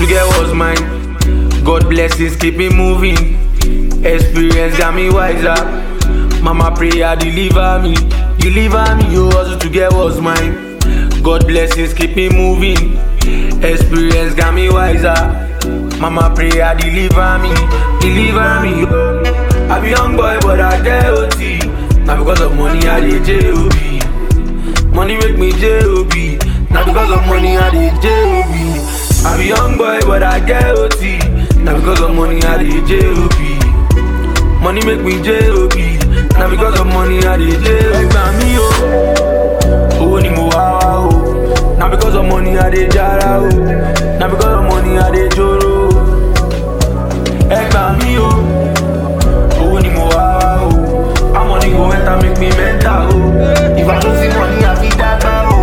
to get what's mine. God blessings keep me moving. Experience got me wiser. Mama prayer deliver me, deliver me. You hustle to get what's mine. God blessings keep me moving. Experience got me wiser. Mama prayer deliver me, deliver me. yo. I be young boy but I get OT. Now because of money I dey J.O.B. Money make me J.O.B. Now because of money I dey J.O.B. I be young boy but I get OT. Now because of money I dey J.O.B. Money make me J.O.B. Now because of money I dey J.O.B. Ẹgbà mi o, owó ni mo wá wá o. Now because of money I dey jara o. Now because of money I dey joro o. Ẹgbà mi o, owó ni mo wá wá o. How money go enter make me mental o. If I no see money I fit dagba o.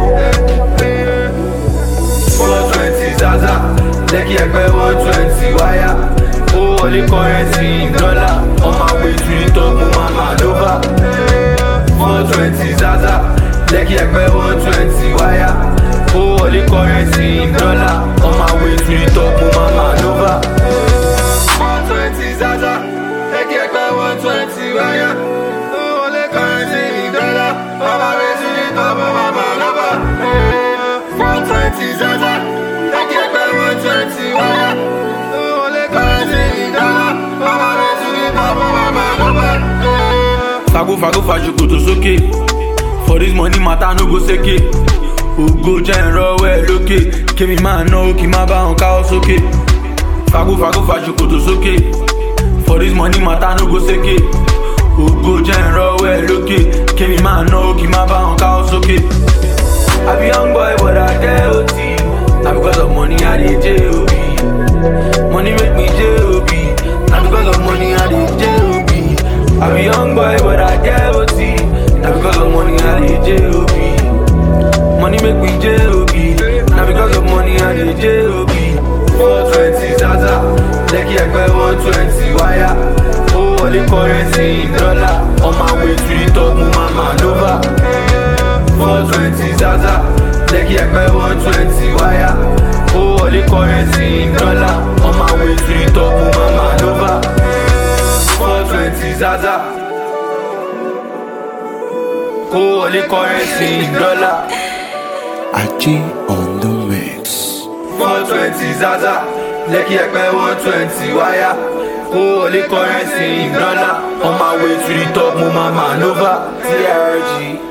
four twenty zaza lẹ́kì ẹgbẹ́ one twenty wáyà ó wọlé kọ́rẹ́nsì dọ́là on my way to the top mo máa máa lóbà. four twenty zaza lẹ́kì ẹgbẹ́ one twenty wáyà ó wọlé kọ́rẹ́nsì dọ́là on my way to the top mo máa máa lóbà. four twenty zaza lẹ́kì ẹgbẹ́ one twenty wáyà ó wọlé kọ́rẹ́nsì dọ́là on my way to the top mo máa máa lóbà. four twenty zaza lẹ́kì ẹgbẹ́ one twenty wáyà ó wọlé kọ́rẹ́nsì dọ́là on my way to the top mo máa máa lóbà. Fago fago fajukoto sókè for this money matter no go seke ògo jẹ́ ìrọ̀wọ́ ẹ̀ lókè kémi máa ná ó kí má bá wọn káwọ́ sókè fago fago fajukoto sókè for this money matter no go seke ògo jẹ́ ìrọ̀wọ́ ẹ̀ lókè kémi máa ná ó kí má bá wọn káwọ́ sókè. I be young boy but I get OT na because of money I dey J.O.B. Money make me J.O.B. na because of money I dey J.O.B. I be young boy but I get OT na because of money I dey J.O.B. Money make me J.O.B. na because of money I dey J.O.B. four twenty zaza lẹ́kì ẹgbẹ́ one twenty wáyà ó wọlé kọ́rẹ́nsì dọ́là on my way to the top mo máa máa lóbà. four twenty zaza lẹ́kì ẹgbẹ́ one twenty wáyà ó wọlé kọ́rẹ́nsì dọ́là on my way to the top mo máa máa lóbà. four twenty zaza kó wọlé kọ́rẹ́nsì dọ́là. Aji on the mix. four twenty zaza lẹ́kì ẹgbẹ́ one twenty wáyà kó wọlé kọ́rẹ́nsì dọ́là on my way to the top mo máa máa lóbà. trg